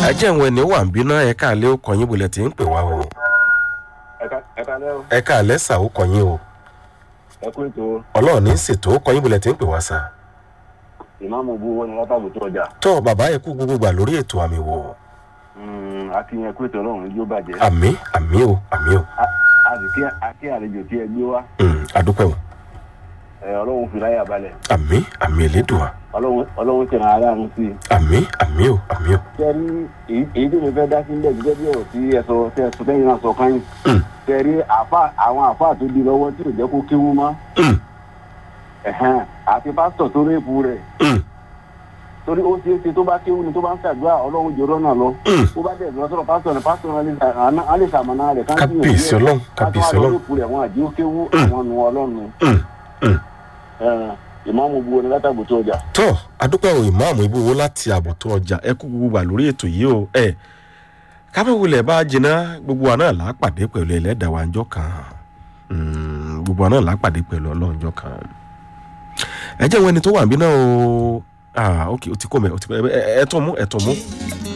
ẹ jẹ́ ìwọ̀n ẹni wà ń bínú ẹ káàlẹ́ ó kọ̀yìn bulẹ̀ tí ń pè wá o ẹ̀ka lẹ́wọ̀ ẹ káàlẹ́ sà ó kọ̀yìn o ẹ kú ètò ọlọ́run ní ṣètò ó kọ̀yìn bulẹ̀ tí ń pè wá sà. ìmáàmù bú wọn ni látàbò tó ọjà tọ́ bàbá ẹ kú gbogbo gbà lórí ètò àmì wò akínyẹn ẹ kú ètò ọlọ́run yóò bàjẹ́ àmì àmì o àmì o àti kí àlejò tí ẹ gbé wá Mm, adúpẹ́ o ẹ, ọlọ́run fi láyà balẹ̀ àmì àmì elédùà ọlọ́run ọlọ́run tẹ̀ràn aláàánú sí i. àmì àmì o àmì o tẹ́rí èyí èyí tí mo fẹ́ dá sí ilẹ̀ gẹ́gẹ́ bí ọ̀rọ̀ tí ẹ sọ tẹ́ ẹ sọ tẹ́yìn náà sọ káyìn. Mm. tẹ́rí àfa àwọn àfa tó di lọ́wọ́ tí ò jẹ́ kó kéwú mọ́ Mm, ẹ̀hẹ́n, àti pásítọ̀ tó rẹ́pù rẹ̀ mm, torí ó ṣeé ṣe tó bá kéwú ni tó bá ń ṣàdúrà ọlọ́run jòrọ́ náà lọ. mm. ó bá dẹ̀ lọ sọ̀rọ̀ pásítọ̀ ní pásítọ̀ náà lè ṣà- á lè ṣàmọ̀nà rẹ̀ ká kábíyèsí ọlọ́run kábíyèsí ọlọ́run rẹ́pù rẹ̀ wọn àjí ó kéwú Mm. àwọn nu ọlọ́run Mm, mm. Ẹ̀hẹ́n, ìmáàmù bu oní látàgbò tó ọjà. tọ́ adúpẹ́ o ìmáàmù ibùwó láti ààbò tó ọjà ẹ kú gbogbo gbà lórí ètò yìí o ẹ kábẹ́wulẹ̀ bá jiná gbogbo wa náà lápàdé pẹ̀lú ẹlẹ́dàá wa ńjọ́ kan Mm, gbogbo wa náà lápàdé pẹ̀lú ọlọ́run ńjọ́ kan ẹ jẹ́ wọn ẹni tó wà níbí náà o ah ok o ti kó mẹ́ o ti kó mẹ́ ẹ ẹ tọ́ mú ẹ tọ́ mú